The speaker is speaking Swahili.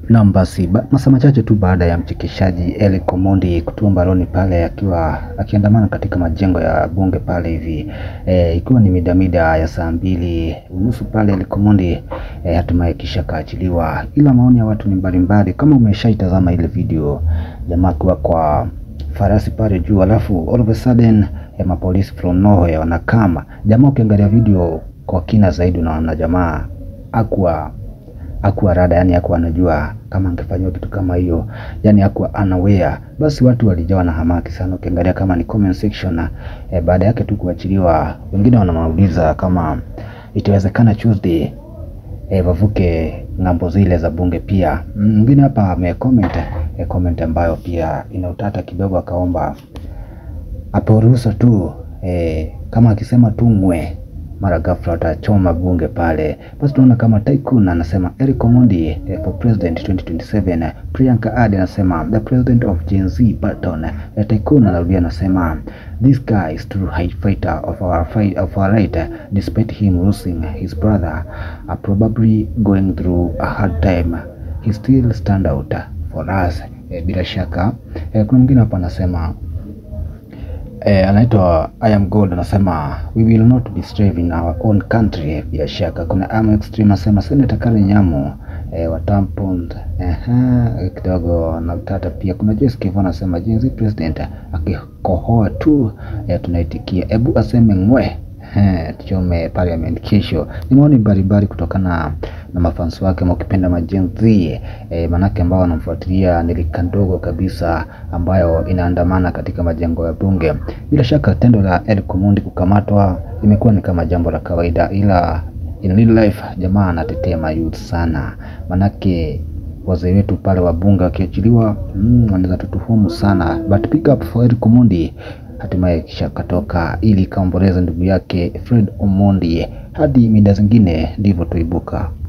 Naam, basi ba, masaa machache tu baada ya mchekeshaji Eric Omondi kutua mbaroni pale akiwa akiandamana katika majengo ya bunge pale hivi e, ikiwa ni mida mida ya saa mbili unusu pale Eric Omondi e, hatimaye kisha kaachiliwa, ila maoni ya watu ni mbalimbali. Kama umeshaitazama ile video, jamaa akiwa kwa farasi pale juu, alafu all of a sudden eh, mapolisi from nowhere wanakama jamaa. Ukiangalia video kwa kina zaidi, unaona jamaa akuwa akuwa rada, yani akuwa anajua kama angefanywa kitu kama hiyo, yani akuwa unaware. Basi watu walijawa na hamaki sana, ukiangalia kama ni comment section eh, baada yake tu kuachiliwa, wengine wanamauliza kama itawezekana Tuesday eh, wavuke ng'ambo zile za bunge pia. Mwingine hapa amecomment eh, comment ambayo pia ina utata kidogo, akaomba apewe ruhusa tu eh, kama akisema tu ngwe mara ghafla watachoma bunge pale. Basi tunaona kama Tycoon anasema Eric Omondi eh, for president 2027. Priyanka Adi anasema the president of Gen Z button. Eh, Tycoon anarudia anasema this guy is true high fighter of our fight of our right despite him losing his brother uh, probably going through a hard time he still stand out for us. Eh, bila shaka eh, kuna mwingine hapa anasema Eh, anaitwa I am gold anasema we will not be slave in our own country. Bila shaka kuna am extreme anasema Senator Karen Nyamu eh, wa tampon eh, kidogo na utata pia. Kuna Joyce Kivu anasema Gen Z president akikohoa tu eh, tunaitikia ebu aseme ngwe eh, tuchome parliament kesho. Ni maoni mbalimbali kutokana na mafansi wake mkipenda majenzi eh, manake ambao wanamfuatilia ni rika ndogo kabisa ambayo inaandamana katika majengo ya bunge. Bila shaka tendo la Eric Omondi kukamatwa imekuwa ni kama jambo la kawaida, ila in real life jamaa anatetea mayouth sana, manake wazee wetu pale wa bunge wakiachiliwa, mm, wanaweza tutuhumu sana, but pick up for Eric Omondi hatimaye kisha katoka ili kaomboleza ndugu yake Fred Omondi. Hadi mida zingine ndivyo tuibuka.